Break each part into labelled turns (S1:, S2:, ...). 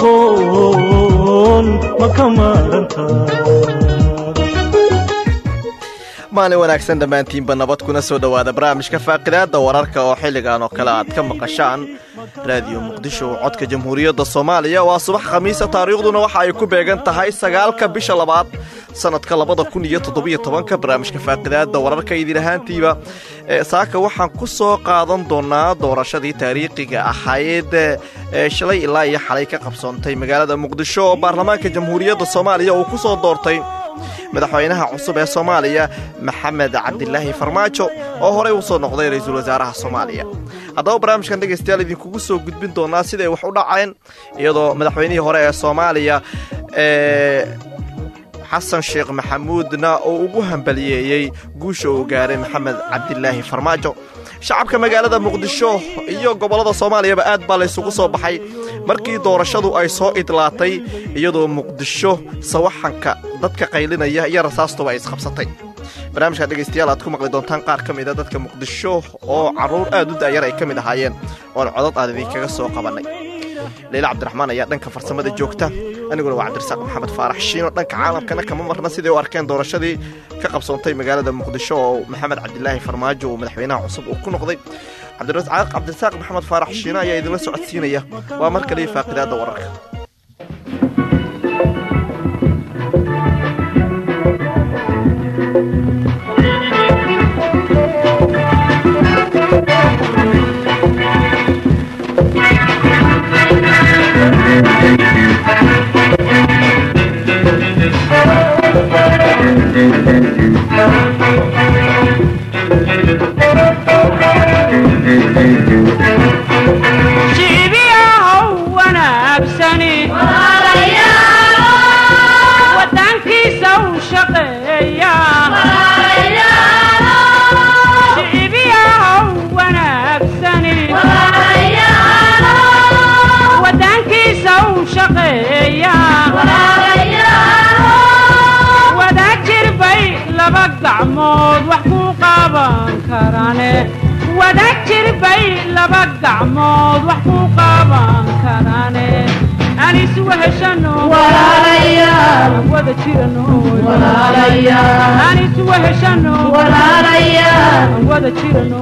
S1: aqoon ma ka maaranta
S2: maalin wanaagsan dhammaantiinba nabad kuna soo dhowaada barnaamijka faaqidaadda wararka oo xilligan oo kale aad ka maqashaan raadiyo muqdisho codka jamhuuriyadda soomaaliya waa subax khamiisa taariikhduna waxa ay ku beegan tahay sagaalka bisha labaad sannadka labada kun iyo toddobiyo tobanka barnaamijka faaqidaadda wararka idin ahaantiiba saaka waxaan ku soo qaadan doonaa doorashadii taariikhiga ahayd ee shalay ilaa iyo xalay ka qabsoontay magaalada muqdisho oo baarlamaanka jamhuuriyadda soomaaliya uu ku soo doortay madaxweynaha cusub ee soomaaliya maxamed cabdilaahi farmaajo oo horey u soo noqday ra-iisul wasaaraha soomaaliya haddaba barnaamijkan dhegaystayaal idinkugu soo gudbin doonaa siday wax u dhaceen iyadoo madaxweynihii hore ee soomaaliya ee xasan sheekh maxamuudna uu ugu hambaliyeeyey guusha uu gaaray maxamed cabdilaahi farmaajo shacabka magaalada muqdisho iyo gobollada soomaaliyaba aad baa laysugu soo baxay markii doorashadu ay soo idlaatay iyadoo muqdisho sawaxanka dadka qaylinaya iyo rasaastuba ay isqabsatay barnaamijka dhegaystayaal aad ku maqli doontaan qaar ka mida dadka muqdisho oo carruur aad u da'yar ay ka mid ahaayeen oon codod aan idinkaga soo qabannay leyla cabdiraxmaan ayaa dhanka farsamada joogta aniguna waa cabdirasaaq maxamed faarax shiino dhanka caalamkana kama marna siday u arkeen doorashadii ka qabsoontay magaalada muqdisho oo maxamed cabdilaahi farmaajo uu madaxweynaha cusub uu ku noqday cabdirasaaq maxamed faarax shiino ayaa idinla socodsiinaya waa mar kaliya faaqidaadda wararka
S3: wadaag jir bay laba gacmood wax ku qaban karaane aan isu weheshano wada jirano aan isu weheshano wada jirano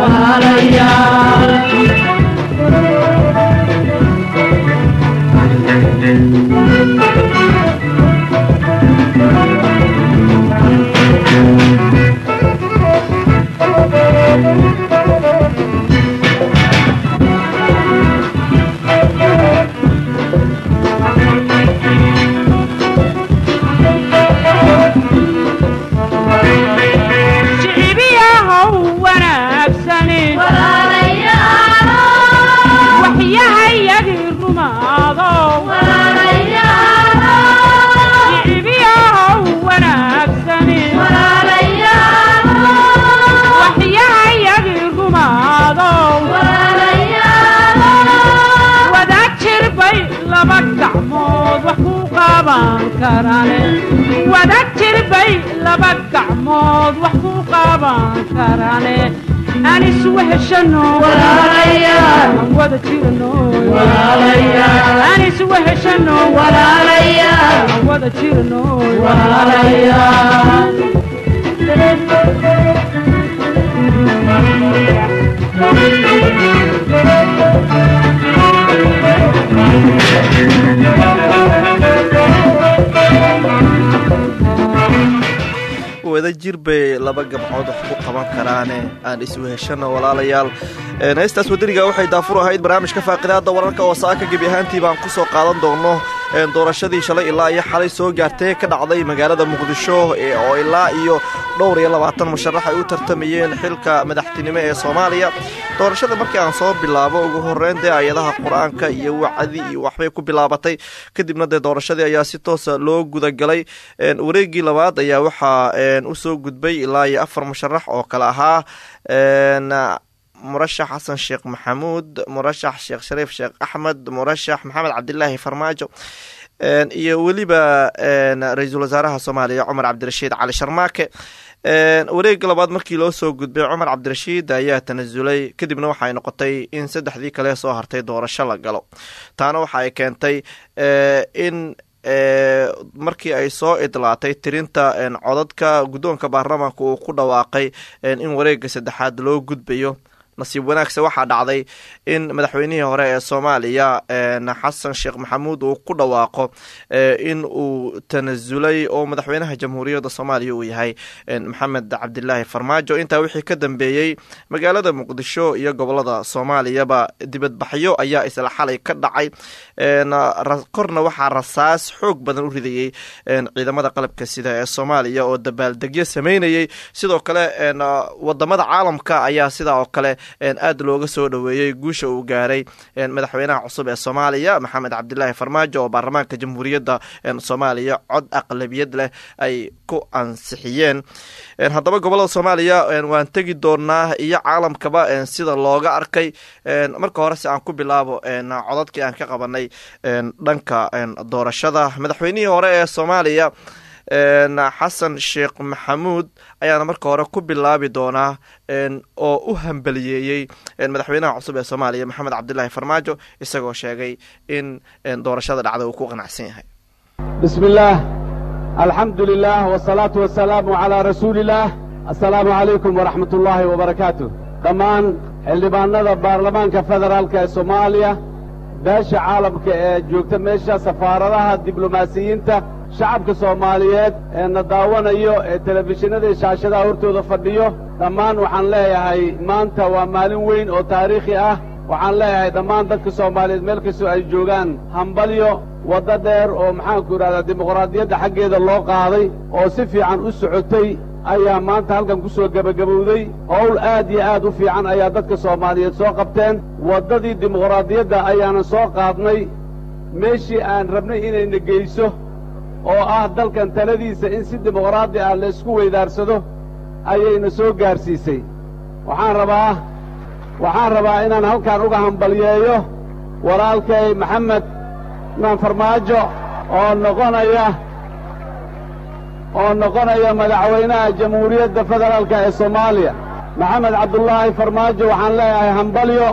S3: wadaag jir bay laba gacmood wax ku qaban karaane aan isu weheshano wada jirano aan isu weheshano wada jirano
S2: wada jir bay laba gabcood wax ku qaban karaane aan isweheshano walaalayaal heestaas wadaniga waxay daafur ahayd barnaamijka faaqidaadda wararka oo saaka gebi ahaantii baan ku soo qaadan doonno doorashadii shalay ilaa iyo xalay soo gaartay ka dhacday magaalada muqdisho oo ilaa iyo dhowr iyo labaatan musharax ay u tartamayeen xilka madaxtinimo ee soomaaliya doorashada markii aan soo bilaabo ugu horeyn dee ayadaha qur-aanka iyo wacdi iyo waxbay ku bilaabatay kadibna dee doorashadii ayaa si toosa loo gudagalay wareegii labaad ayaa waxaa usoo gudbay ilaa iyo afar musharax oo kale ahaa murashax xasan sheekh maxamuud murashax sheekh shariif sheekh axmed murashax maxamed cabdilaahi farmaajo iyo weliba ra-iisul wasaaraha soomaaliya cumar cabdirashiid cali sharmaake wareega labaad markii loo soo gudbay cumar cabdirashiid ayaa tanasulay kadibna waxaay noqotay in saddexdii kale soo hartay doorasho la galo taana waxa ay keentay in markii ay soo idlaatay tirinta codadka guddoonka baarlamaanka uu ku dhawaaqay in wareega saddexaad loo gudbayo nasiib wanaagse waxaa dhacday in madaxweynihii hore ee soomaaliya xasan sheekh maxamuud uu ku dhawaaqo in uu tanasulay oo madaxweynaha jamhuuriyadda soomaaliya uu yahay maxamed cabdilaahi farmaajo intaa wixii ka dambeeyey magaalada muqdisho iyo gobolada soomaaliyaba dibadbaxyo ayaa isla xalay ka dhacay korna waxaa rasaas xoog badan u ridayey ciidamada qalabka sida ee soomaaliya oo dabaaldegyo sameynayey sidoo kale wadamada caalamka ayaa sidaa oo kale aada looga soo dhoweeyey guusha uu gaaray madaxweynaha cusub ee soomaaliya maxamed cabdilaahi farmaajo oo baarlamaanka jamhuuriyadda soomaaliya cod aqlabiyad leh ay ku ansixiyeen haddaba gobolada soomaaliya waan tegi doonaa iyo caalamkaba sida looga arkay marka hore si aan ku bilaabo codadkii aan ka qabanay dhanka doorashada madaxweynihii hore ee soomaaliya xasan sheekh maxamuud ayaana marka hore ku bilaabi doonaa oo u hambaliyeeyey madaxweynaha cusub ee soomaaliya maxamed cabdilaahi farmaajo isagoo sheegay in doorashada dhacda uu ku qanacsan yahay
S4: bismi illaah alxamdu lilah wsalaatu wasalaamu calaa rasuuli illaah assalaamu calaykum waraxmat ullaahi wabarakaatu dhammaan xildhibaannada baarlamaanka federaalka ee soomaaliya beesha caalamka ee joogta meesha safaaradaha diblomaasiyiinta shacabka soomaaliyeed ee na daawanayo ee telefishinada iyo shaashadaha hortooda fadhiyo dhammaan waxaan leeyahay maanta waa maalin weyn oo taariikhi ah waxaan leeyahay dhammaan dadka soomaaliyeed meel kastoo ay joogaan hambalyo waddo dheer oo maxaanku idhahdaa dimuqraadiyadda xaggeeda loo qaaday oo si fiican u socotay ayaa maanta halkan ku soo gebagabowday howl aad iyo aad u fiican ayaa dadka soomaaliyeed soo qabteen waddadii dimuqraadiyadda ayaanan soo qaadnay meeshii aan rabnay inayna geyso oo ah dalkan taladiisa in si dimuqraadi ah laysku weydaarsado ayayna soo gaarsiisay waxaan rabaa waxaan rabaa inaan halkan uga hambalyeeyo walaalkay maxamed maan farmaajo oo noqonaya oo noqonaya madaxweynaha jamhuuriyadda federaalka ee soomaaliya maxamed cabdulaahi farmaajo waxaan leeyahay hambalyo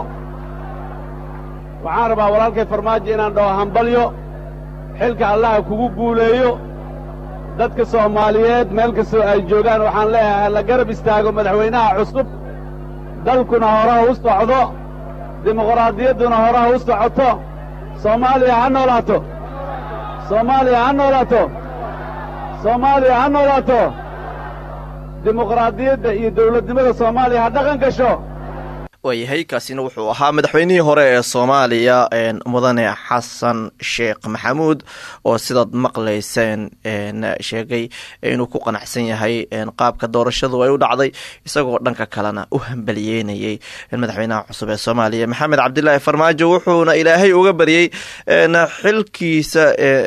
S4: waxaan rabaa walaalkay farmaajo inaan dhaho hambalyo xilka allaha kugu guuleeyo dadka soomaaliyeed meel kastoo ay joogaan waxaan leeyahay la garab istaago madaxweynaha cusub dalkuna horaha u socdo dimuqraadiyadduna horaha u socoto soomaaliya ha noolaato soomaaliya ha noolaato soomaaliya ha noolaato dimuqraadiyadda iyo dawladnimada soomaaliya ha dhaqan gasho
S2: waayahay kaasina wuxuu ahaa madaxweynihii hore ee soomaaliya mudane xasan sheekh maxamuud oo sidaad maqlayseen sheegay inuu ku qanacsan yahay qaabka doorashadu ay u dhacday isagoo dhanka kalena u hambaliyeynayay madaxweynaha cusub ee soomaaliya maxamed cabdilaahi farmaajo wuxuuna ilaahay uga baryey xilkiisa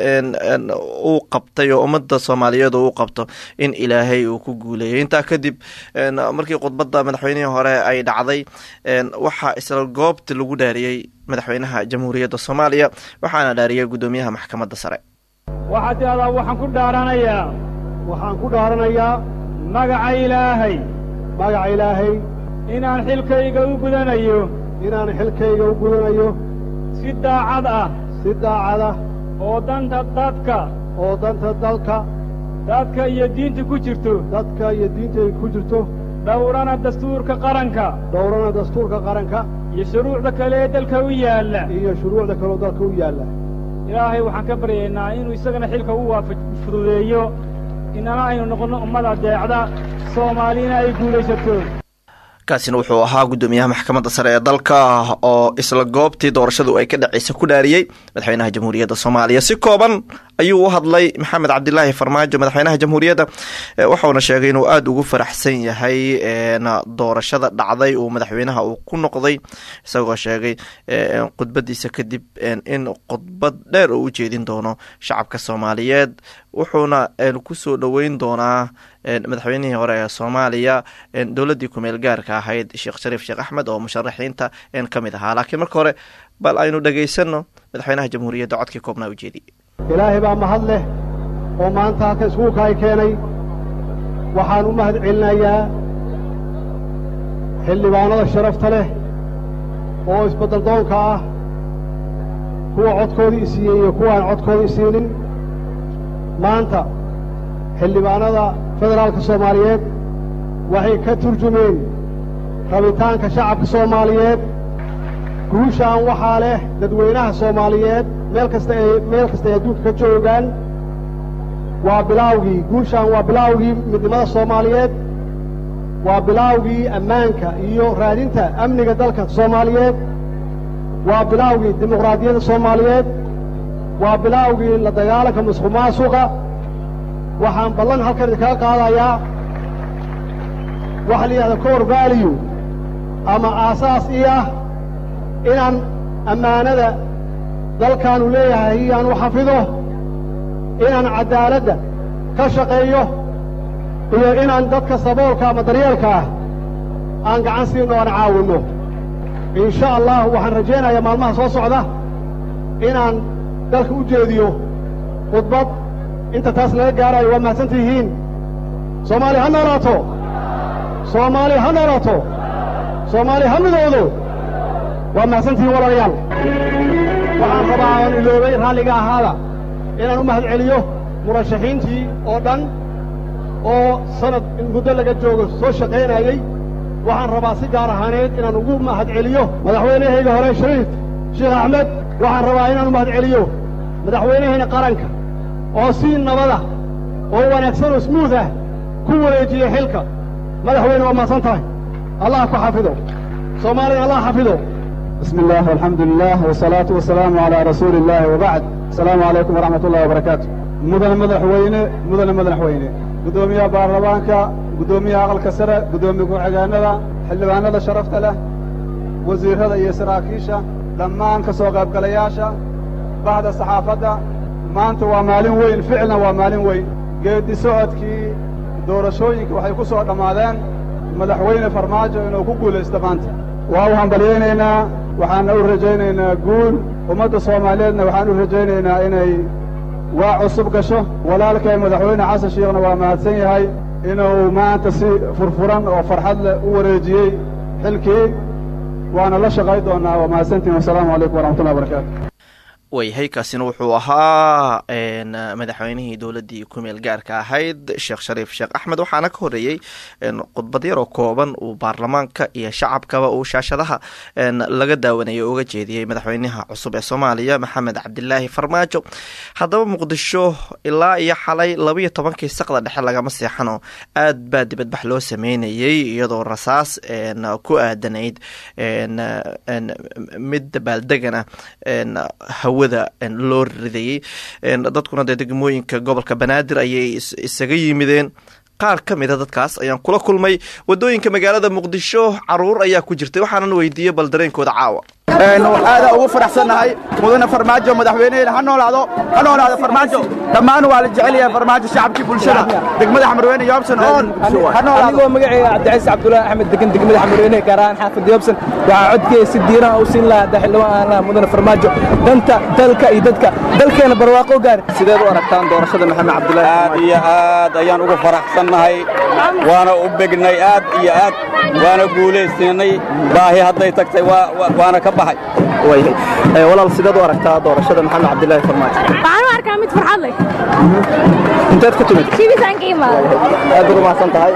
S2: uu qabtay oo ummadda soomaaliyeed uu qabto in ilaahay uu ku guuleeyay intaa kadib markii khudbadda madaxweynihii hore ay dhacday waxaa isla goobta lagu dhaariyey madaxweynaha jamhuuriyadda soomaaliya waxaana dhaariyey guddoomiyaha maxkamadda sare
S5: waxaad tidhahdaa waxaan ku dhaaranayaa
S4: waxaan ku dhaaranayaa
S5: magaca ilaahay
S4: magaca ilaahay
S5: inaan xilkayga u gudanayo
S4: inaan xilkayga u gudanayo
S5: si daacad ah
S4: si daacad ah
S5: oo danta dadka
S4: oo danta dalka
S5: dadka iyo diinta ku jirto
S4: dadka iyo diinta ay ku jirto
S5: dhowrana dastuurka qaranka
S4: dhowrana dastuurka qaranka
S5: iyo shuruucda kale ee dalka u yaalla
S4: iyo shuruucda kaleoo dalka u yaalla
S5: ilaahay waxaan ka baryaynaa inuu isagana xilka u waafa fududeeyo inana aynu noqonno ummad adeecda soomaalina ay guulaysato
S2: kaasina wuxuu ahaa guddoomiyaha maxkamadda sare ee dalka oo isla goobtii doorashadu ay ka dhaceysa ku dhaariyey madaxweynaha jamhuuriyadda soomaaliya si kooban ayuu u hadlay maxamed cabdilaahi farmaajo madaxweynaha jamhuuriyadda wuxuuna sheegay inuu aada ugu faraxsan yahay doorashada dhacday uu madaxweynaha uu ku noqday isagoo sheegay khudbadiisa kadib in khudbad dheer oo u jeedin doono shacabka soomaaliyeed wuxuuna kusoo dhoweyn doonaa madaxweynihii hore ee soomaaliya dowladdii kumeel gaarka ahayd sheekh shariif sheekh axmed oo musharaxiinta ka mid ahaa laakiin marka hore bal aynu dhegaysanno madaxweynaha jamhuuriyadda codkii koobnaa ujeediyey
S4: ilaahay baa mahad leh oo maanta halka iskuulka ay keenay
S6: waxaan u mahad celinayaa xildhibaanada sharafta leh oo isbeddel doonka ah kuwa codkoodii isiiyey iyo kuwaan codkoodii isiinin maanta xildhibaanada federaalka soomaaliyeed waxay ka turjumeen rabitaanka shacabka soomaaliyeed guushaan waxaa leh dadweynaha soomaaliyeed meel kasta ay meel kasta ay adduunka ka joogaan waa bilaawgii guushaan waa bilaawgii midnimada soomaaliyeed waa bilaawgii ammaanka iyo raadinta amniga dalka soomaaliyeed waa bilaawgii dimuqraadiyadda soomaaliyeed waa bilaawgii la dagaalanka musuq maasuqa waxaan ballan halkan idinkaga qaadayaa waxa la yidhahda core value ama aasaas ii ah inaan ammaanada dalkaanu leeyahay iyaan u xafido inaan caddaaladda ka shaqeeyo iyo inaan dadka saboolka ama daryeelka ah aan gacan siino aan caawinno in sha allah waxaan rajaynayaa maalmaha soo socda inaan dalka u jeediyo khudbad inta taas laga gaarayo waa mahadsantihiin soomaaliya ha noolaato soomaaliya ha noolaato soomaaliya ha midoodo waa mahadsantihiin walaalayaal waxaan rabaa oon iloobay raalliga ahaada inaan u mahad celiyo murashaxiintii oo dhan oo sanad in muddo laga joogo soo shaqaynayey waxaan rabaa si gaar ahaaneed inaan ugu mahad celiyo madaxweynahayga hore shariif sheekh axmed waxaan rabaa inaan u mahad celiyo madaxweynahayna qaranka oo si nabada oo wanaagsan oo smuuth ah ku wareejiyey xilka madaxweyne waa mahadsan tahay allah ku xafido soomaalina allah xafido
S4: بسم الله والحمد لله والصلاة والسلام على رسول الله وبعد السلام عليكم ورحمة الله وبركاته مدن مدحوينه مدن مدحوينه قدوميها بارلمانكا قدوميها أقل كسرة قدومي كوحقاندا حلباندا شرفت له وزير هذا يسراكيشا لما أنك سوق قلياشا بعد الصحافة ما أنت ومالين وين فعلا ومالين وين قد سعودكي doorashooyinka waxay ku soo dhammaadeen madaxweyne farmaajo inuu ku guulaysto maanta waa u hambalyaynaynaa waxaana u rajaynaynaa guul ummadda soomaaliyeedna waxaan u rajaynaynaa inay waa cusub gasho walaalkay madaxweyne xasan sheekhna waa mahadsan yahay inuu maanta si furfuran oo farxad leh u wareejiyey xilkii waana la shaqay doonnaa waa mahadsantihin wasalaamu calaykum waraxmatullahi wabarakaatu
S2: waayahay kaasina wuxuu ahaa madaxweynihii dowladdii kumeel gaarka ahayd sheekh shariif sheekh axmed waxaana ka horeeyey khudbad yaroo kooban uu baarlamaanka iyo shacabkaba uu shaashadaha laga daawanayay uga jeediyey madaxweynaha cusub ee soomaaliya maxamed cabdilaahi farmaajo haddaba muqdisho ilaa iyo xalay labaiyo tobankii saqda dhexe lagama seexano aad baa dibadbax loo sameynayey iyadoo rasaas ku aadanayd mid dabaaldegana hawada loo ridayey dadkuna dee degmooyinka gobolka banaadir ayay isaga yimideen qaar ka mida dadkaas ayaan kula kulmay wadooyinka magaalada muqdisho caruur ayaa ku jirtay waxaanan weydiiyey bal dareenkooda caawa
S7: aada ugu faraxsannahay mudane farmaajo madaxweynehena ha noolaado ha noolaado farmaajo dhammaan waa la jecel yahay farmaajo shacabkii bulshada degmada xamarweyne yoobsan oon ha noolaado
S8: anigoo magacayga cabdicaiis cabdulaahi axmed degan degmada xamarweyne gaar ahaan xaafadda yoobsan waxaa codkeeda si diiran u siin lahaa daxildhibaan aan lahaa mudane farmaajo danta dalka iyo dadka dalkeena barwaaqo gaar
S7: sideed u aragtaan doorashada maxamed cabdulaahi
S9: aad iyo aad ayaan ugu faraxsannahay waana u begnay aad iyo aad waana guulaysiinay baahi hadday tagtay waana ka baxay
S7: walaal sideed u aragtaa doorashada maxamed cabdilaahi farmaajo
S10: waxaan u arkaa mid farxad leh
S7: inteed ku timid
S10: shibisaan ka imaaday
S7: aad ugu mahadsan tahay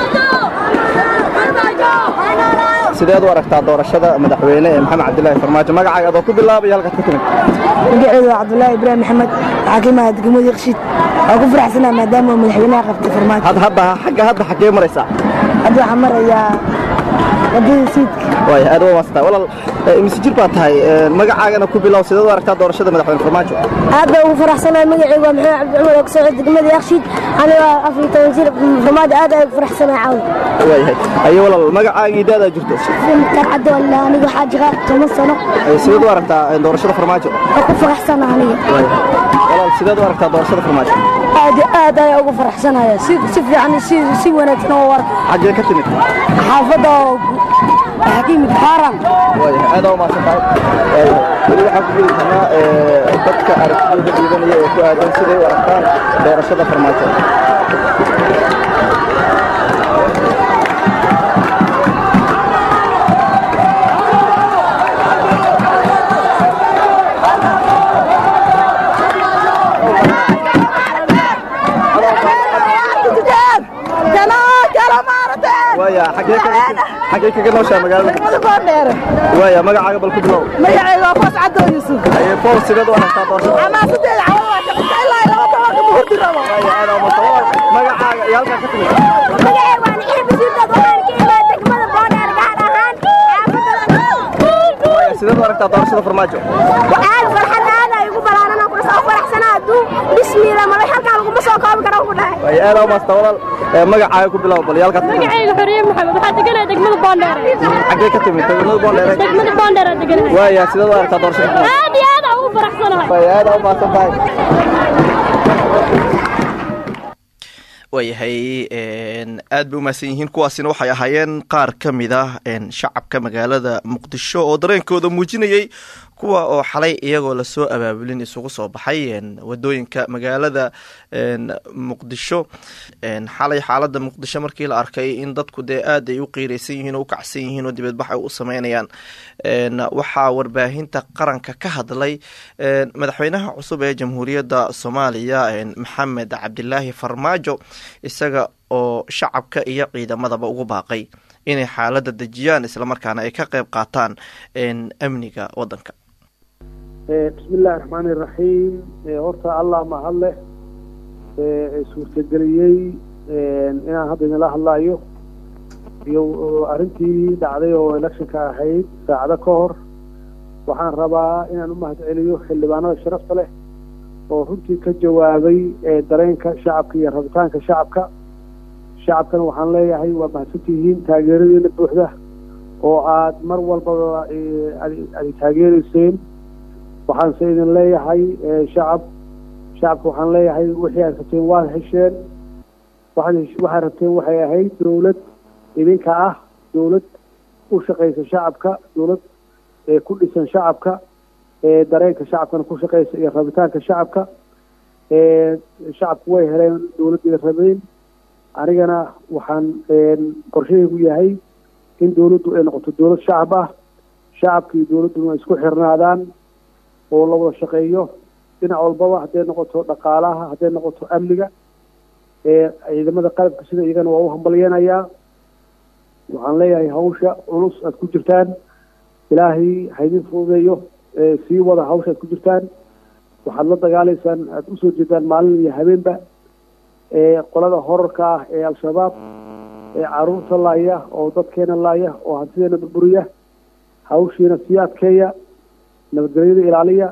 S7: sideed u aragtaa doorashada madaxweyne ee maxamed cabdilaahi farmaajo magacaaga adoo ku bilaabaya halkaad ku timid
S11: magaceedu waa cabdulaahi ibraahim maxamed waxaa ka imaada degmada yakshiid waa ku faraxsanaa maadaama uu madaxweynaha qabtay farmaajo
S7: had hadda xagga hadda xaggee maraysaa
S11: hadda waxaa marayaa wadada siidka
S7: waay aad waa maasanta walaal imise jir baa tahay magacaagana ku bilow sideed u aragtaa doorashada madaxweyne farmaajo
S11: aad baa ugu faraxsanahay magacaygu waa maxamed cabdi cumar oo kasoo degmada yakshiid aniga afar iyo toban jir farmaajo aad ayaa ugu faraxsanahay caawa
S7: waayahay ayo walaal magacaagii daadaa jirto
S11: karcadda walla aniga waxaa jira toban sano
S7: sideed u aragtaa doorashada farmaajo
S11: waa ku faraxsanahay aniga
S7: walaal sideed u aragtaa doorashada farmaajo
S11: aad aad ayaa ugu faraxsanaya si si fiican si si wanaagsan oo war
S7: xaggee ka timid
S11: xaafadda
S12: xakiim xaaran
S2: waayahay aad aa umahadsan tahay waayahay weli waxaan ku geli karnaa ee, dadka aragtidooda dhiibanaya ee ku aadan siday u arkaan doorashada farmaajo waaya xagee kaga xagee kaga nooshaa magaalada waaya magacaaga bal ku bilow
S12: magacayga waa foos cadoo yuusuf
S2: ayay fool sideed u aragtaa doorashada
S12: xamaasadeeda cawada shaqaysa ilaa iyo laba tobanka ma hurdi rabo
S2: waaya aad aa umahadsan walaal magacaaga iyo halkaa ka timid
S11: magacayga waa nixir basiirdood waxaan ka imaa degmada boondheer gaar ahaan xaafadda
S2: waaya sideed u aragtaa doorashada farmaajo
S11: aad farxad aad ay ugu balaanan oo kusoo faraxsanaa hadduu bismiila mala halkaa laguma soo koobi karo ugu dhahay
S2: waaya aad aa umahadsan walaal ee, magacaaga ku bilow bal iyo halkaa ka timid
S10: magacayga xoriye maxamed waxaa deganaya degmada boondheere
S2: xagee ka timid degmada boondheere
S10: degmada boondheere deganaya
S2: waaya sideed u aragtaa doorashada farmaajo
S10: aad iyo aad aan ugu faraxsanahay
S2: waaya aad aa umahadsan tahay
S13: waayahay aad bay umahadsan yihiin kuwaasina waxay ahaayeen qaar ka mid ah shacabka magaalada muqdisho oo dareenkooda muujinayay kuwa oo xalay iyagoo lasoo abaabulin isugu soo baxay wadooyinka magaalada muqdisho xalay xaalada muqdisho markii la arkay in dadku dee aad ay u qiireysan yihiin oo u kacsan yihiin oo dibadbax ay u sameynayaan waxaa warbaahinta qaranka ka hadlay madaxweynaha cusub ee jamhuuriyadda soomaaliya maxamed cabdilaahi farmaajo isaga oo shacabka iyo ciidamadaba ugu baaqay inay xaalada dejiyaan islamarkaana ay ka qeyb qaataan amniga wadanka
S6: bismi illaahi raxmaani iraxiim horta allah mahad leh suurtageliyey inaan hadda idinla hadlaayo iyo arrintii dhacday oo electionka ahayd saacado ka hor waxaan rabaa inaan u mahad celiyo xildhibaanada sharafta leh oo runtii ka jawaabay dareenka shacabka iyo rabitaanka shacabka shacabkana waxaan leeyahay waa mahadsantihiin taageeradiina buuxda oo aad mar walbaba ad taageereyseen waxaanse idin leeyahay shacab shacabka waxaan leeyahay wixii aad rabteen waad hesheen waxaad waxaad rabteen waxay ahayd dowlad idinka ah dowlad u shaqaysa shacabka dowlad ku dhisan shacabka dareenka shacabkana ku shaqaysa iyo rabitaanka shacabka shacabku way heleen dowladdeeda rabeen anigana waxaan qorshahaygu yahay in dowladdu ay noqoto dowlad shacab ah shacabka iyo dowladduna isku xirnaadaan oo la wada shaqeeyo dhinac walbaba hadday noqoto dhaqaalaha hadday noqoto amniga ciidamada qalabka sida iyagana waa u hambalyeynayaa waxaan leeyahay hawsha culus aad ku jirtaan ilaahay haydin fududeeyo sii wada hawsha aad ku jirtaan waxaad la dagaalaysaan aad usoo jeedaan maalin iyo habeenba qolada horarka ah ee al-shabaab ee caruurta laaya oo dadkeena laaya oo hantideena burburiya hawshiina sii adkeeya nabadgelyada ilaaliya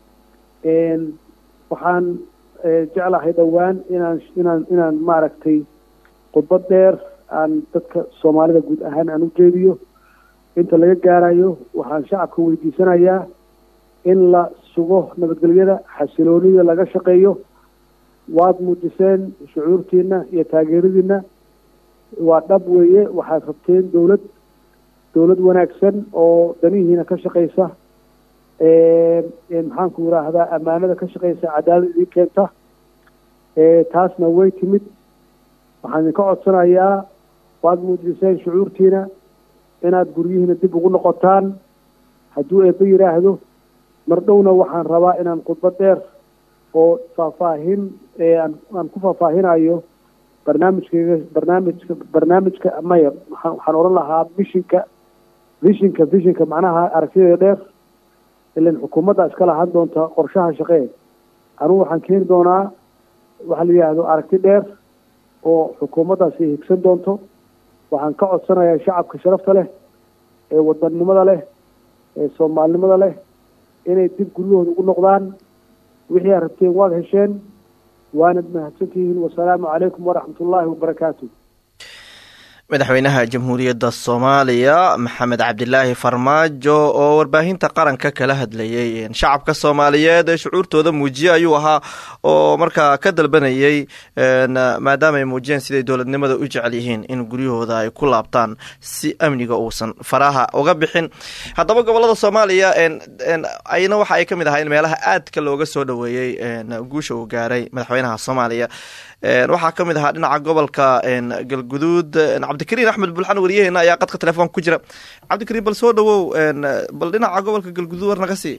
S6: waxaan jeclahay dhowaan inaan inaan inaan maaragtay khudbad dheer aan dadka soomaalida guud ahaan aan u jeediyo inta laga gaarayo waxaan shacabka weydiisanayaa in la sugo nabadgelyada xasiloonida laga shaqeeyo waad muujiseen shucuurtiina iyo taageeradiina waa dhab weeye waxaad rabteen dowlad dowlad wanaagsan oo danihiina ka shaqaysa maxaanku yidhaahdaa ammaanada ka shaqaysa cadaalad idin keenta taasna way timid waxaan idinka codsanayaa waad muujiseen shucuurtiina inaad guryihiina dib ugu noqotaan hadduu eebbe yidhaahdo mar dhowna waxaan rabaa inaan khudbad dheer oo faahfaahin aan ku faahfaahinayo barnaamijkayga barnaamijka barnaamijka maya waxaan odhan lahaa mishinka vishinka vishinka macnaha aragtideeda dheer ilan xukuumadda iska lahaan doonta qorshaha shaqee anugu waxaan keeni doonaa waxa la yidhaahdo aragti dheer oo xukuumaddaasi higsan doonto waxaan ka codsanayaa shacabka sharafta leh ee wadannimada leh ee soomaalinimada leh inay dib guryahooda ugu noqdaan wixii aad rabteen waad hesheen waanad mahadsantihiin wasalaamu calaykum waraxmat ullaahi wabarakaatu
S2: madaxweynaha jamhuuriyadda soomaaliya maxamed cabdilaahi farmaajo oo warbaahinta qaranka kala hadlayay shacabka soomaaliyeed ee shucuurtooda muujiye ayuu ahaa oo markaa ka dalbanayay maadaama ay muujiyeen siday dowladnimada u jecel yihiin in guryahooda ay ku laabtaan si amniga uusan faraha uga bixin haddaba gobolada soomaaliya ayna waxa ay ka mid ahaa in meelaha aadka looga soo dhoweeyey guusha uu gaaray madaxweynaha soomaaliya waxaa ka mid ahaa dhinaca gobolka galguduud cabdikariin axmed bulxan wariyaheena ayaa qadka telefoonka ku jira cabdikariin bal soo dhawow bal dhinaca gobolka galguduud war naga sii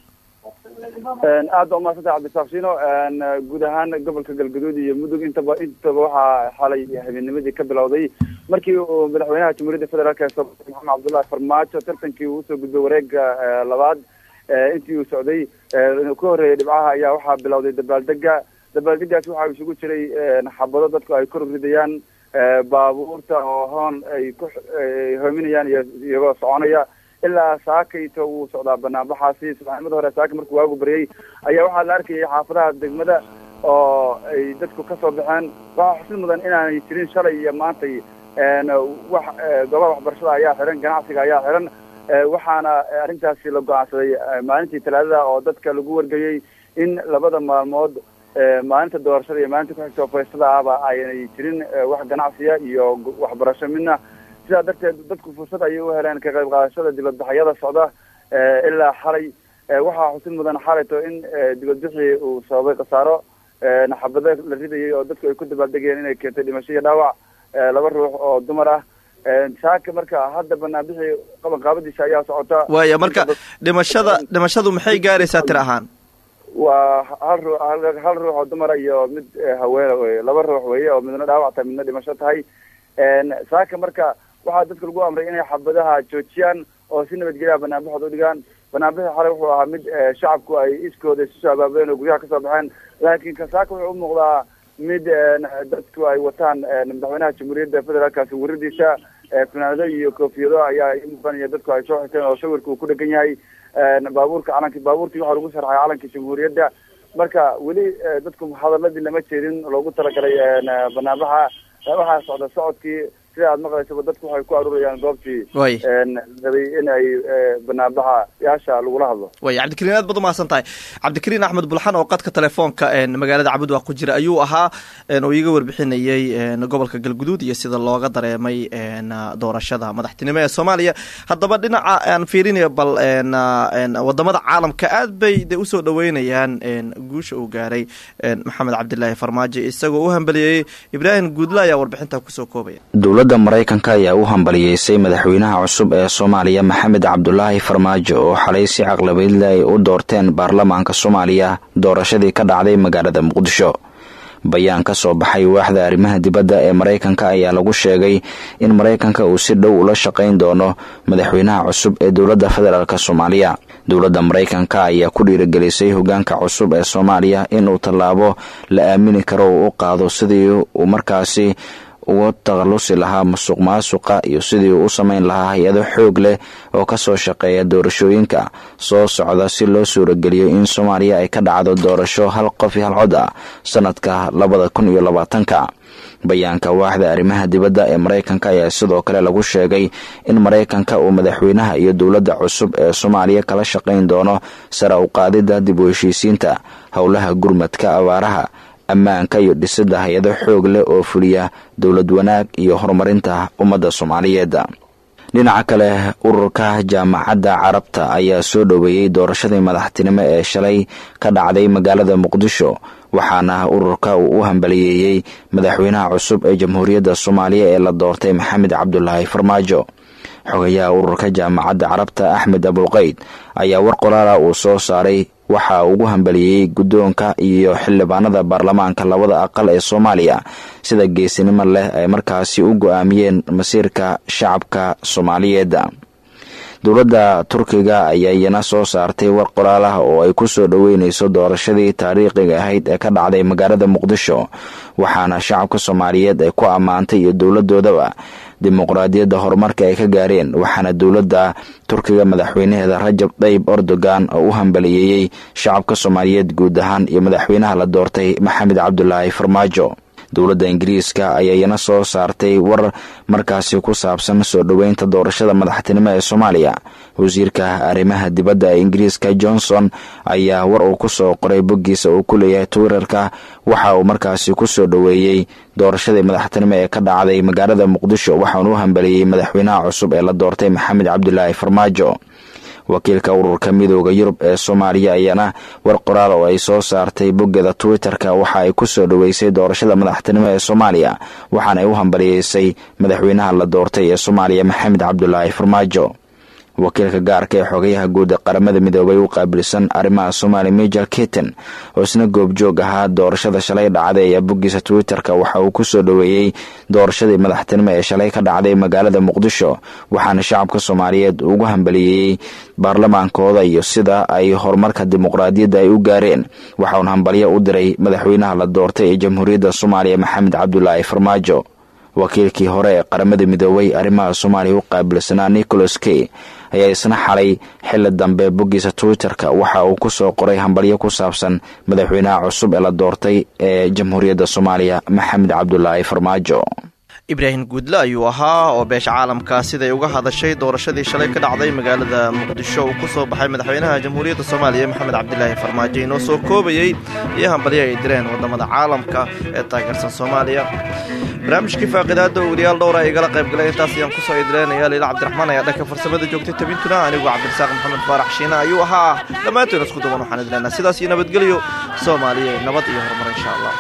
S14: aad baa umadsantay cabdisaaqshino guud ahaan gobolka galguduud iyo mudug intaba intaba waxaa xalay habeennimadii ka bilowday markii uu madaxweynaha jamhuuriyadda federaalk ee soomaaliya maxamed cabdullahi farmaajo tartankii uu usoo gudbay wareega labaad intii uu socday ka horreeyay dhibcaha ayaa waxaa bilowday dabaaldega dabaaldegaasi waxaa isugu jiray xabado dadku ay kor ridayaan baabuurta oo hoon ay ku hoominayaan iyo iyagoo soconaya ilaa saakayto wuu socdaa banaanbaxaasi subaxnimada hore saaka markuu waagu baryay ayaa waxaa la arkayay xaafadaha degmada oo ay dadku ka soo baxeen waxaa xusid mudan inaanay jirin shalay iyo maantay wax goobaha waxbarashada ayaa xiran ganacsiga ayaa xiran waxaana arrintaasi la go-aansaday maalintii talaadada oo dadka lagu wargeliyey in labada maalmood maalinta doorashada iyo maalinta kuxigta faystada ahba aynay jirin wax ganacsiya iyo waxbarasho midna sidaa darteed dadku fursad ayay u heleen ka qayb qaadashada dibadbaxyada socda ilaa xalay waxaa xusid mudan xalayto in dibadbixii uu sababay khasaaro xabado la ridayay oo dadku ay ku dabaaldegayeen inay keentay dhimasho iyo dhaawac laba ruux oo dumar ah saaka marka hadda banaanbixii qabanqaabadiisa ayaa socota
S2: waaya marka dhimashada dhimashadu maxay gaaraysaa tir ahaan
S14: waa hal ruu hal ruux oo dumara iyo mid haweena wey laba ruux weye oo midna dhaawac tahay midna dhimasho tahay saaka marka waxaa dadka lagu amray inay xabadaha joojiyaan oo si nabadgelyaha banaanbaxooda udhigaan banaanbixi xalay wuxuu ahaa mid shacabku ay iskooda isu soo abaabuleen oo guryaha kasoo baxeen laakiin ka saaka wuxuu umuuqdaa mid dadku ay wataan madaxweynaha jamhuuriyadda federaalkaasi waradiisa fanaanado iyo koofiyado ayaa imuuqanaya dadku ay soo xiteen oo sawirka uu ku dhegan yahay baabuurka calanki baabuurtii waxaa lagu sharxay calanka jamhuuriyadda marka weli dadku hadaladii lama jeedin loogu talagalay banaanbaxa waxaa socda socodkii sida aad maqlaysaba dadku waxay ku aruurayaan goobtii rabay in ay banaanbaxa yaasha lagula hadlo
S2: way cabdikariin aad baad umahadsan tahay cabdikariin axmed bulxan oo qadka telefoonka magaalada cabud waa ku jira ayuu ahaa oo iiga warbixinayey gobolka galguduud iyo sida looga dareemay doorashada madaxtinimo ee soomaaliya haddaba dhinaca aan fiirinayo bal wadamada caalamka aad bay de usoo dhaweynayaan guusha uu gaaray maxamed cabdilaahi farmaajo isagoo u hambeliyey ibraahim guudla ayaa warbixinta kusoo koobaya
S15: dowladda maraykanka ayaa u hambaliyeysay madaxweynaha cusub ee soomaaliya maxamed cabdulaahi farmaajo oo xalay si caqlabeydle ay u doorteen baarlamaanka soomaaliya doorashadii ka dhacday magaalada muqdisho bayaan ka soo baxay waaxda arrimaha dibadda ee maraykanka ayaa lagu sheegay in maraykanka uu si dhow ula shaqayn doono madaxweynaha cusub ee dowladda federaalk soomaaliya dowladda maraykanka ayaa ku dhiirigelisay hogaanka cusub ee soomaaliya inuu tallaabo la aamini karo uu u qaado sidii uu markaasi uga takhallusi lahaa musuq maasuqa iyo sidii uu u samayn lahaa hay-ado xoog leh oo kasoo shaqeeya doorashooyinka soo socda si loo suurageliyo in soomaaliya ay ka dhacdo doorasho hal qof iyo hal cod ah sanadka labada kun iyo labaatanka bayaanka waaxda arrimaha dibadda ee maraykanka ayaa sidoo kale lagu sheegay in maraykanka uu madaxweynaha iyo dowladda cusub ee soomaaliya kala shaqayn doono sara u qaadidda dib u heshiisiinta howlaha gurmadka abaaraha ammaanka iyo dhisidda hay-ado xoog leh oo fuliya dowlad wanaag iyo horumarinta ummadda soomaaliyeed dhinaca kale ururka jaamacadda carabta ayaa soo dhoweeyey doorashadii madaxtinimo ee shalay ka dhacday magaalada muqdisho waxaana ururka uu u hambaliyeeyey madaxweynaha cusub ee jamhuuriyadda soomaaliya ee la doortay maxamed cabdulaahi farmaajo xogayaha ururka jaamacadda carabta axmed abulqeyd ayaa war qoraala uu soo saaray waxa ugu hambaliyey guddoonka iyo xildhibaanada baarlamaanka labada aqal ee soomaaliya sida geesinimo leh ay markaasi u go-aamiyeen masiirka shacabka soomaaliyeed dowladda turkiga ayaa iyana soo saartay war qoraal ah oo ay ku soo dhoweyneyso doorashadii taariikhiga ahayd ee ka dhacday magaalada muqdisho waxaana shacabka soomaaliyeed ay ku ammaantay iyo dowladoodaba dimuqraadiyadda horumarka ay ka gaareen waxaana dowladda turkiga madaxweynaheeda rajab tayyib erdogan oo u hambaliyeeyey shacabka soomaaliyeed guud ahaan iyo madaxweynaha la doortay maxamed cabdulaahi farmaajo dowladda ingiriiska ayaa iyana soo saartay war markaasi ku saabsan soo dhoweynta doorashada madaxtinimo ee soomaaliya wasiirka arrimaha dibadda ee ingiriiska johnson ayaa war uu ku soo qoray boggiisa uu ku leeyahay twitterka waxa uu markaasi ku soo dhoweeyey doorashadii madaxtinimo ee ka dhacday magaalada muqdisho waxaanu u hambeliyey madaxweynaha cusub ee la doortay maxamed cabdulaahi farmaajo wakiilka ururka midooda yurub ee soomaaliya ayaana war qoraal oo ay soo saartay boggeeda twitter-ka waxa ay ku soo dhoweysay doorashada madaxtinimo ee soomaaliya waxaana ay u hambaliyeysay madaxweynaha la doortay ee soomaaliya maxamed cabdulaahi farmaajo wakiilka gaarka ee xogayaha guud ee qaramada midoobay u qaabilsan arrimaha soomaaliya major kitten oo isna goobjoog ahaa doorashada shalay dhacday ayaa boggiisa twitter-ka waxa uu ku soo dhoweeyey doorashadii madaxtinimo ee shalay ka dhacday magaalada muqdisho waxaana shacabka soomaaliyeed ugu hambaliyeeyey baarlamaankooda iyo sida ay horumarka dimuqraadiyadda ay u gaareen waxauna hambalyo u diray madaxweynaha la doortay ee jamhuuriyadda soomaaliya maxamed cabdulaahi farmaajo wakiilkii hore ee qaramada midoobay arrimaha soomaaliya u qaabilsanaa nicholas key ayaa isna xalay xili dambe boggiisa twitter-ka waxa uu ku soo qoray hambalyo ku saabsan madaxweynaha cusub ee la doortay ee jamhuuriyadda soomaaliya maxamed cabdulaahi farmaajo
S2: ibraahim guudle ayuu ahaa oo beesha caalamka siday uga hadashay doorashadii shalay ka dhacday magaalada muqdisho uu ku soo baxay madaxweynaha jamhuuriyadda soomaaliya maxamed cabdilaahi farmaajo inoo soo koobayey iyo hambalyo ay direen wadamada caalamka ee taageersan soomaaliya barnaamijkii faaqidaada oo weliyaal dhowra igala qaybgalay intaas ayaan kusoo idleynaya liila cabdiraxmaan ayaa dhanka farsamada joogtay tabintuna anigu cabdirasaaq maxamed faarax shiina ayuu ahaa dhammaantoona isku duban waxaan idleenaa sidaas iyo nabadgelyo soomaaliya nabad iyo horumar insha allah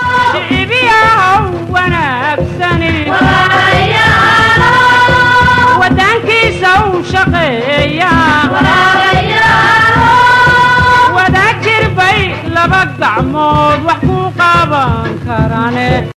S3: wadankiisa u shaqeeya wadaag jirbay laba gacmood wax ku qaban karane